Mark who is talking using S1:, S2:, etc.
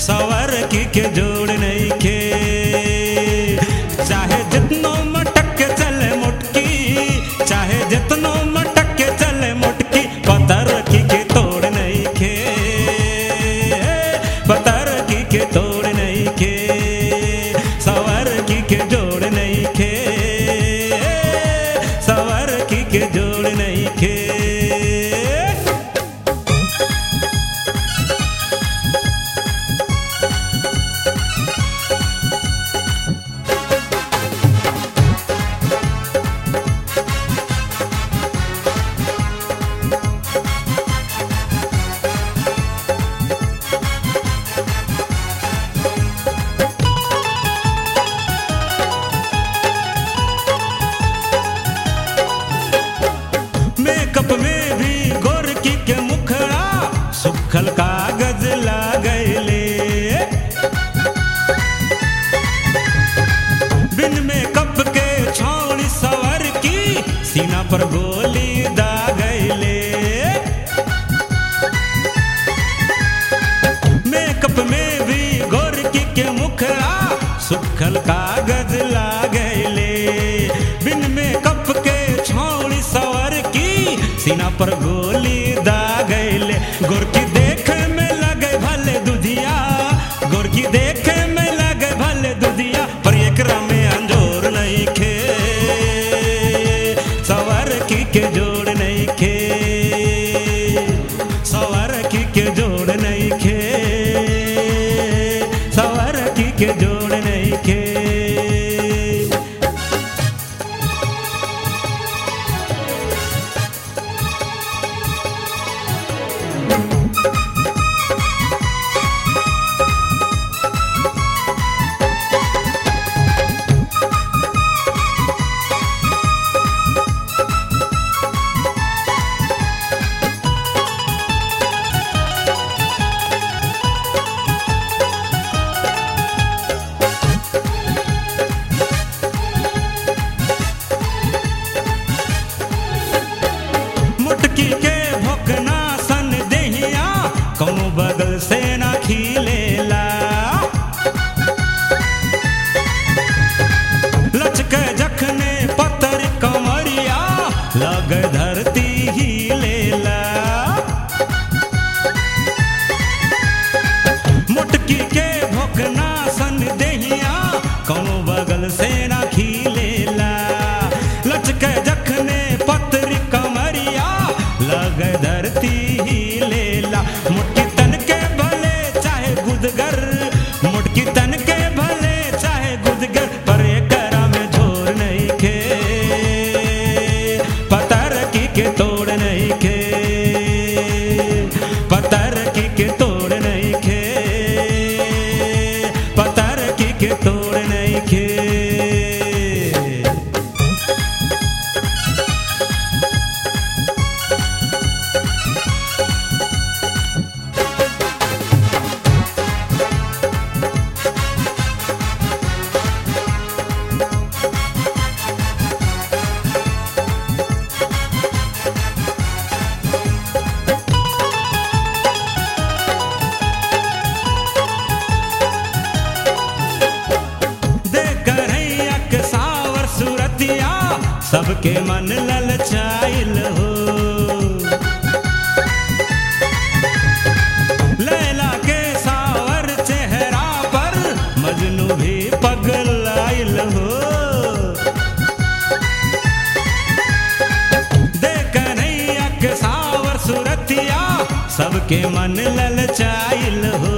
S1: सवर की के जोड़ नहीं खे चाहे जितनो मटक के चले मुटकी चाहे जितनो मटक के चले मुटकी पत्थर की के तोड़ नहीं खे पत्थर की के तोड़ नहीं खे सवर की के जोड़ नहीं खे सवर की के जोड़ नहीं खे मेकअप में भी गोरकी के मुखड़ा सुखल कागज लागले बिन मेकअप के छौड़ी सवर की सीना पर गोली दागले मेकअप में भी गोरकी के मुखड़ा सुखल कागज लागले बिन मेकअप के छौड़ी सवर की सीना पर गोली दागले गोरकी देखे में लगे भले दुधिया गोरकी देखे में लगे भले दुधिया पर एकरा में अंजोर नहीं खे सवर की के जोड़ नहीं खे सवर की के जोड़ नहीं खे सवर की के जोड़ नहीं खे मुटकी के भोकना सन देहिया कौनो बगल से ना खिलेला लचके जखने पत्थर कमरिया लग धरती ही लेला मुटकी के भोकना सन देहिया कौनो बगल से ना खिलेला लचके जखने पत्र कमरिया लग धरती ही लेला मुटकी तन के भले चाहे गुदगर मुटकी तन के भले चाहे गुदगर पर एकरा में झोर नहीं खे पतर की के तोड़ नहीं खे पतर की के तोड़ नहीं खे पतर की के तोड़ नहीं खे देख रैया के सावर सूरतिया सबके मन ललचाइल हो लैला के सावर चेहरा पर मजनू भी पगलाइल हो देख रैया के सावर सूरतिया सबके मन ललचाइल हो